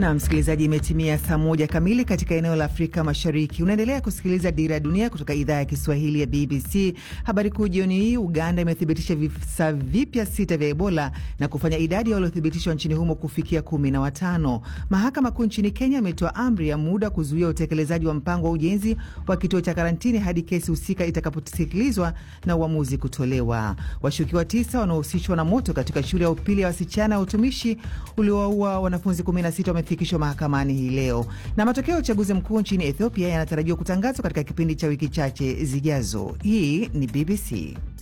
Na msikilizaji, imetimia saa moja kamili katika eneo la Afrika Mashariki. Unaendelea kusikiliza Dira ya Dunia kutoka idhaa ya Kiswahili ya BBC. Habari kuu jioni hii, Uganda imethibitisha visa vipya sita vya Ebola na kufanya idadi ya waliothibitishwa nchini humo kufikia kumi na watano. Mahakama Kuu nchini Kenya imetoa amri ya muda kuzuia utekelezaji wa mpango wa ujenzi wa kituo cha karantini hadi kesi husika itakaposikilizwa na uamuzi kutolewa. Washukiwa tisa wanaohusishwa na moto katika shule ya upili ya wasichana ya utumishi uliowaua wanafunzi 16 wamefikishwa mahakamani hii leo. Na matokeo ya uchaguzi mkuu nchini Ethiopia yanatarajiwa kutangazwa katika kipindi cha wiki chache zijazo. Hii ni BBC.